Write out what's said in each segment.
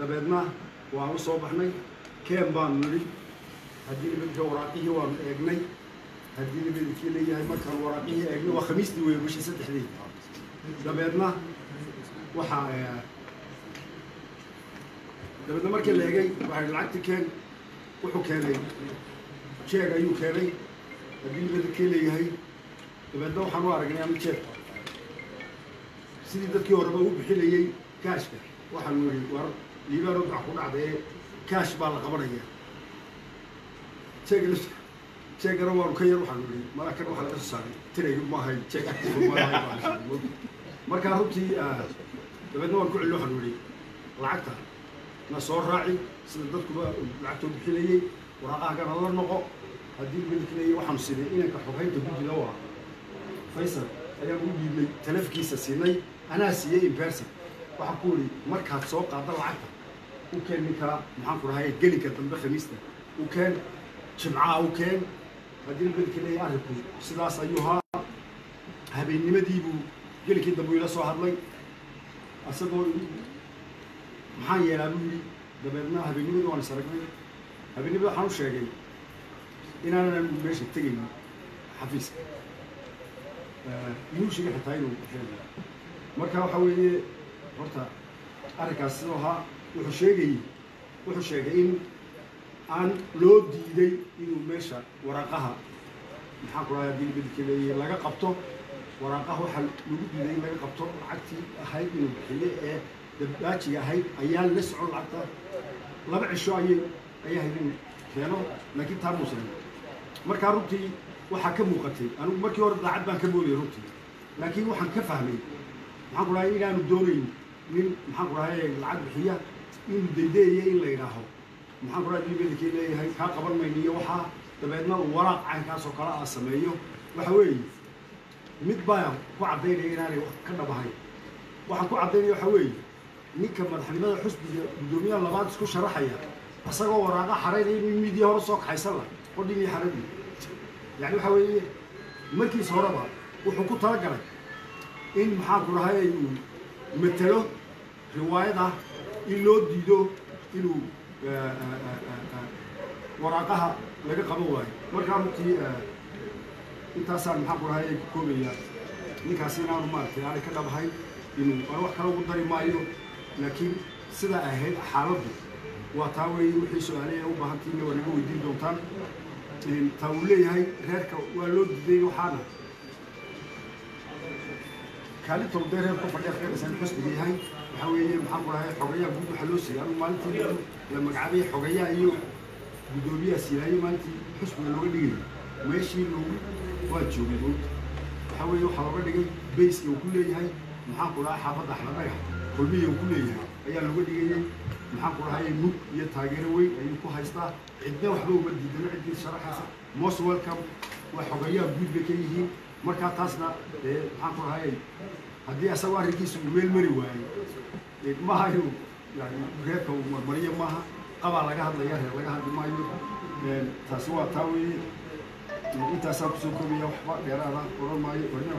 dabeedna waan u soo baxnay keen baanu nidhi haddii nimanka waraaqihii waanu eegnay haddii nimankii leeyahay markaan waraaqihii eegnay waa khamiistii wey bishii saddexdii dabeedna waxaa dabeedna markii la eegay waxaa yidhi lacagtii keen wuxuu keenay jeeg ayuu keenay haddii nimankii leeyahay dabeedna waxaan u aragnay ama jeeg sidii dadkii horeba u bixinayey kaashka waxaanu yidhi war liibaanoo dac ku dhacda ee kaash baa la qabanaya jeeg jeegana waanu ka yar waxaanu yidhi malakan waxaa laga soo saaray tiraygu maahay jeeg markaa runtii dabeedna waan ku celin waxaanu yidhi lacagta na soo raaci sida dadkuba lacagtoo bixinayey waraaqahagana la noqo haddii midkaleeya waxaanu siinay inanka xoghaynta guddiga waa faysal ayaan u dhiibnay talafkiisa siinay anaa siiyey imperson waxaan ku yidhi markaad soo qaada lacagta u keen ninkaa maxaan ku dhahay gelinka dambe khamiista u keen jimcaha u keen haddii midka leeya arrinku sidaas ayuu haa habeennimadiibuu gelinkii dambe ila soo hadlay isagoo maxaan yeelaa buu yidhi dabeedna habeennimadii waan is aragnay habeennimada waxaan u sheegay inaanan meesha tegaynin xafiiska inuu sheegay xitaa inuu sheegay marka waxa weeye horta arrinkaas sidoo ahaa wuxuu sheegayey wuxuu sheegay in aan loo diiday inuu meesha waraaqaha maxaan ku dhahay haddii beddelka leeyahay laga qabto waraaqaha waxaa lagu diiday in laga qabto lacagtii ahayd inuu bixiye ee dabdaajiga ahayd ayaa la socon lacagta laba cisho ayay ayaa hayd inuu keeno laakiin taa muusan markaa runtii waxaa ka muuqatay anigu markii hore daacad baan ka moodayay runtii laakiin waxaan ka fahmay maxaan ku dhahay inaanu doonayn nin maxaan ku dhahay lacag bixiya inuu daydayayo in la yidhaaho maxaan ku dhahay dibadakii leeyahay kaa qaban mayno iyo waxaa dabeedna uu waraaq caynkaas oo kale ah sameeyo waxa weeye mid baa ku caddaynaya inaanay wax ka dhabahayn waxaan ku caddaynaya waxa weeye ninka madaxnimada xusbiga guddoomiyaha labaad isku sharaxaya isagoo waraaqa xaraynaya in midii hore soo kaxaysan lah qodhin iyo xaradii yani waxa weeye markiis horeba wuxuu ku talagalay in maxaan ku dhahay uu matelo riwaayada in loo diido inuu waraaqaha laga qaban waayo markaa runtii intaasaan maxaan ku dhahay ku koobaya ninkaasi inaanu maaragtay aanay ka dhabahay inuu aan wax kale ugu dari maayo laakiin sidaa ahayd xaaladdu waa taa weeye wixii su-aaleya u baahantiina waa naga weydiin doontaan taa uu leeyahay reerka waa loo diiday waxaana kaalinta uu dee reerka fadhiya qeyraysan xusbiga yahay waxaa weeye maxaan ku dhahay xogayaa guud waxaa loo siiyay anu maalintii la magacaabay xogayaa iyo guddoomiyaha siilaayo maalintii xusbiga looga dhigay meeshii loogu waa joogay moogta waxaa weeye waxaa looga dhigay bayska uu ku leeyahay maxaan ku dhahay xaafadda axladhaga kulmihii uu ku leeyahay ayaa looga dhigayay maxaan ku dhahay mug iyo taageero weyn ayuu ku haystaa cidna waxba uma diidano ciddii sharaxaysa most welcome waa xogayaa guud bay ka yihiin markaa taasna dee maxaan ku dhahay haddii asagoo arrinkiisa uu meel mari waayo maaha inuu yani reerka uu marmariyo maaha qabaa laga hadlaya reer laga hadli maayo taasi waa taa weeye intaasaan kusoo koobaya waxba dheeraada odhan maayo warna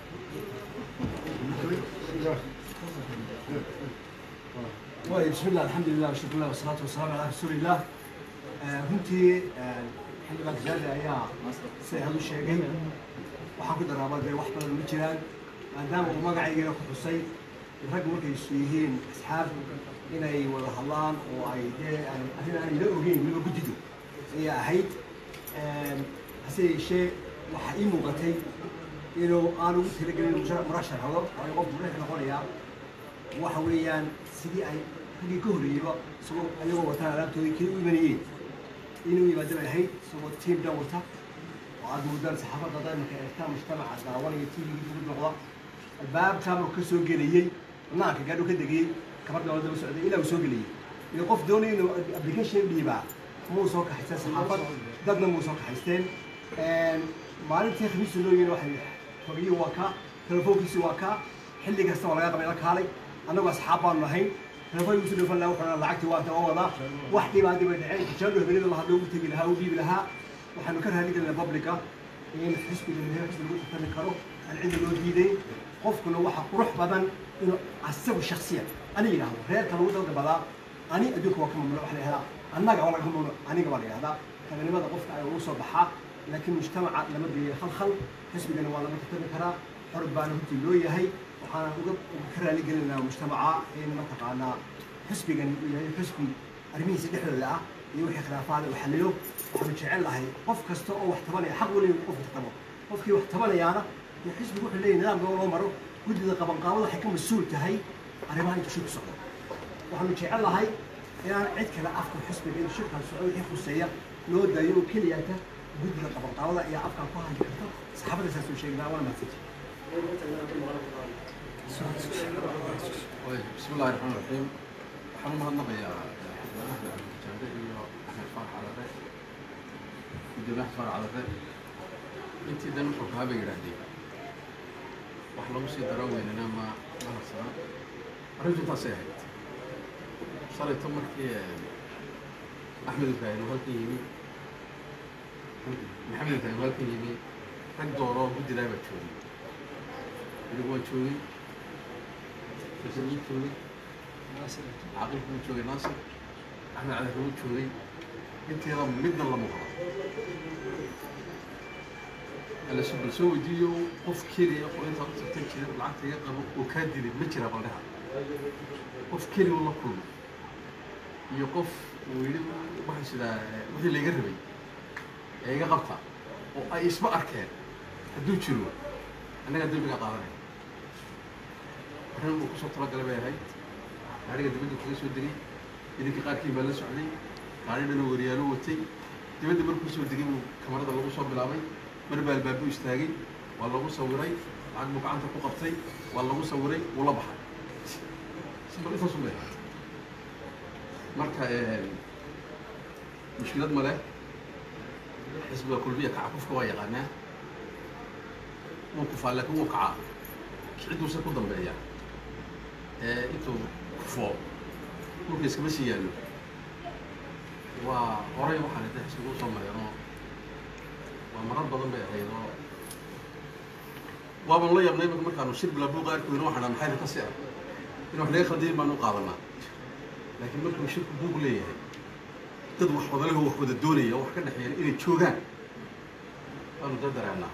waay bismillah alxamdulilah washukrulah wasalaatu wasalaamu calaa rasuuliillah runtii xildhibaan kasaade ayaa siday hadu sheegay waxaan ku daraaba dee wax badan ma jiraan maadaama uu magacaygeena ku xusay rag markay isu yihiin asxaab inay wada hadlaan oo ay dee arrin aan ila ogeyn weliba guddidu ayaa ahayd hase yeeshee waxaa ii muuqatay inuu aan ugu talagelin murashar hado waayo qofku wuxuu noqonayaa waxa weeyaan sidii ay raggii ka horreeyeyba isagoo ayagoo wataan alaabtoodii kii u imanayeen inuu yimaado bay ahayd isagoo tiim dhan wata oo aad moodaan saxaafadda daymanka eegtaan mujtamaca daawanaya tvgii ugu noqda albaabkaa markuu ka soo gelayey naanka gaadhu ka degayey kabar dowladda la socday ilaa uu soo gelayey iyo qof doonaya inuu application dhiibaa muu soo kaxaysteen saxaafad dadna muu soo kaxaysteen maalintii khamiista loo yeena waxay fogiyii waa ka telefoonkiisi waa ka xilli kasta waa laga qabay la kaalay annagu asxaab baanu nahayn telefoonki usu dhufan lahaa wuxuu lacagtii waa waa wadaa wax dhibaatay bay dhaceen tijaabo habeenada la hadlo ugu tegi lahaa u dhiibi lahaa waxaanu ka raali gelina publica in xisbiga meher xisbi lagu tartami karo aan cidi loo diiday qofkuna waxa qurux badan inuu asagu shaksiyan ana yidhaahdo reerka lagu dalgabadaa ani adduunka waa ka mamnuuc waxa la yihahdaa annaga waa laga mamnuuc aniga waa la yihahdaa raganimada qofka ayaa ugu soo baxaa laakiin mujtamaca lama geeyo khalkhal xisbigana waa laga tartami karaa xor baana runtii loo yahay waxaana uga uga ka raali gelinayaa mujtamaca in mataqaanaa xisbigani uu yahay xisbi arrimihiisa dhexdooda ah iyo wixii khilaafaada uu xaliyo waxaanu jecel lahay qof kasta oo wax tabanaya xaq weliba qof wax tabo qofkii wax tabanayaana dee xisbigu wuxuu leeyahay nidaamka loo maro guddida qabanqaabada waxay ka mas-uul tahay arrimaha inta shirku socdo waxaanu jecel lahay inaan cid kale afka xisbiga in shirkan socdo wixii khuseeya loo daayo oo keliyata guddida qabanqaabada ayaa afkan ku hadli karta saxaabada saas uu sheegnaa waana mahadsanti بسم الله الرحمن الرحيم waxaan u mahadnaqayaa axmed cabdijaande iyo axmed faarax cadare gudoomiye axmed faarax cadare intii dan wuxuu kahaa bay yidhaahdeen wax lagu sii daro weynana ma ma harsana arrintu intaasay ahayd shalayto markii axmed ibraahim halkan yimi maxamed ibraahim halkan yimi rag dooro guddidaa baa joogay anigu waan joogay fasil wuu joogay caaqilku wuu joogay naasir axmed cadar wuu joogay inteeda midna lama qabo alasu bal soo weydiiyo qof keliya oo intaad u tagtan jira lacagta iga qabo oo kaa dilay ma jira baldheha qof keliya oo la kulmay iyo qof uu yidhi waxaan sidaa wixii layga rabay ee iga qabta oo ay isma arkeen hadduu jiro annagaa dembiga qaadanaya arrin uu kusoo talagalay bay ahayd gaariga dibadda kaga soo degay idinka qaarkii baa la socday gaari dhanoo waryaalo watay dibadda markuu soo degay buu kamarada lagu soo bilaabay mar baa albaabu istaagay waa lagu sawiray lacag buu gacanta ku qabtay waa lagu sawiray wuu la baxay simbal intaasu bay ahayd marka mushkilad ma leh xisbiga kulmiya kaca qofka waa yaqaanaa wuu kufaa laakiin wuu kacaa kiciduusa ku dambeeya ee intuu kufo dhulka iskama sii yaallo waa horay waxaan ida xisbiga usoo mareenoo waa marar badan bay ahayd oo waaban la yaabnay imika markaanu shir bilaa buuqa arkoyna waxaan dhaha maxay ka si ah in wax laga khaldayin baanu u qaadanaa laakiin markuu shirku buuq leeyahay dad wax wadaleho wax wada doonaya oo wax ka dhexeeya inay joogaan baanu da dareennaa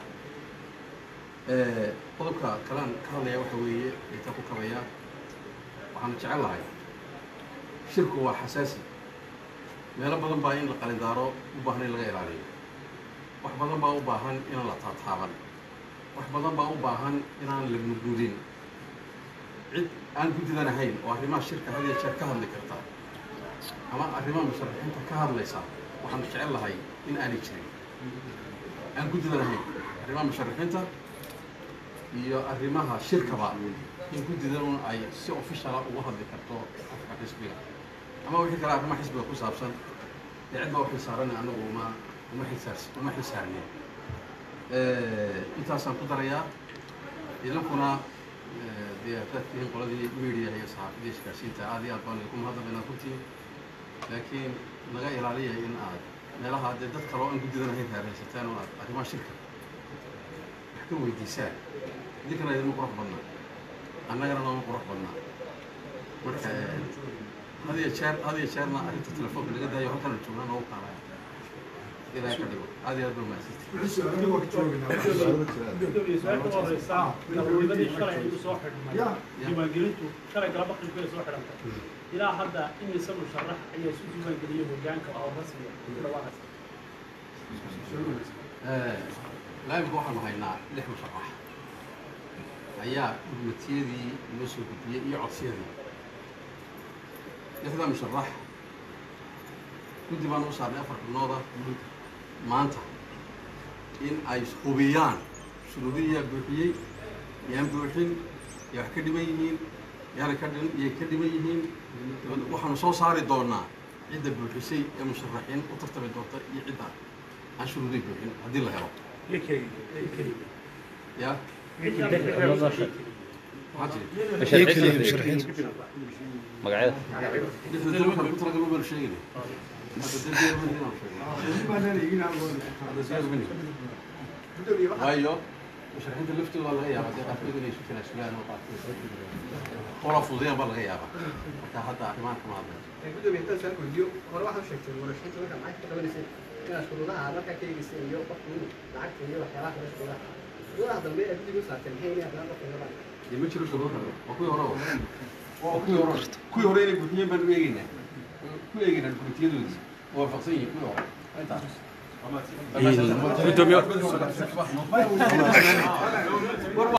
qodobka kalaan ka hadlaya waxa weeye intaa ku kabaya waxaanu jecel lahay shirku waa xasaasi meelo badan baa in la qalindaaro u baahan in laga ilaaliyo wax badan baa u baahan inaan la taataaban wax badan baa u baahan inaan la mudmudin cid aan guddidan ahayn oo arrimaha shirka had iyo jeer ka hadli karta ama arrimaha musharaxiinta ka hadlaysa waxaanu jecel lahay in aanay jirin aan guddidan ahayn arrimaha musharaxiinta iyo arrimaha shirkaba in guddidan ay si officiala uga hadli karto afka xisbiga ama wixii kale arrimaha xisbiga ku saabsan dee cid baa waxay saaran anagu uma uma xisaars uma xisaarnin intaasaan ku darayaa idinkuna dee haddaad tihiin qoladii media iyo saxaafadii isgaarsiinta aad iyo aad baan idinku mahadnaqaynaa runtii laakiin naga ilaaliya in aad meelaha dee dad kale oo aan guddidan ahayn raaraysataan oo aad arrimaha shirka wax ka weydiisaan idinkana idinma qurux badnaa annagana nooma qurux badnaa marka had iyo jeer had iyo jeerna arrinta telefoonka laga daayo halkana joognaa noogu kaalaya ilaahay ka dhigo aad iyo aad baa mahadsantihi diiwaangelintu shalay galaba qilbay soo xidhantay ilaa hadda imise musharax ayaa isu diiwaangeliyay hogaanka oo rasmiya ku dhawaaqaysa laamika waxaanu haynaa lix musharax ayaa urmatiyadii inoo soo gudbiyey iyo codsiyadii lixdaa musharax guddi baan u saarnay afar xubnooda maanta in ay hubiyaan shuruudihii yaa buuxiyey yaan buuxin yaa wax ka dhiman yihiin yaana ka dhin yay ka dhiman yihiin waxaanu soo saari doonaa cidda buuxisay ee musharaxiin u tartami doonta iyo cidda aan shuruudihi buuxin haddii la helo ya maxaa jiri magacyada lixda dal markaan ku talagal ubaanu sheegayna hadda dal diyaar ma nihin aan sheegay hadda diyaar ma nihin waayo musharaxiinta laftooda waa laga yaabaa dee qaarkood inay isu tanaasulaan oo qaarkood qola fududeen baa laga yaabaa marka hadda arrimahan kama hadlayo gudoomiye haddaan su-aal weydiiyo hore waxaad u sheegtay murashaxiinta markaa lacagta ka qabanaysay inaad shuruudaha markaa ka eegaysay iyo qofku inuu lacagta iyo waxyaabaha kale shuruudaha shuruudaha dambe ee guddiga u saartay maxay inay haddana qofka rabaan dee ma jiro shuruud kale waa kuwii hore waa kuwii hore kuwii hore inay buuxiyeen baan u eegeynaa ku eegeynaa dukumentiyadooda oo waafaqsan yihiin kuwii hore intaas gudoomiye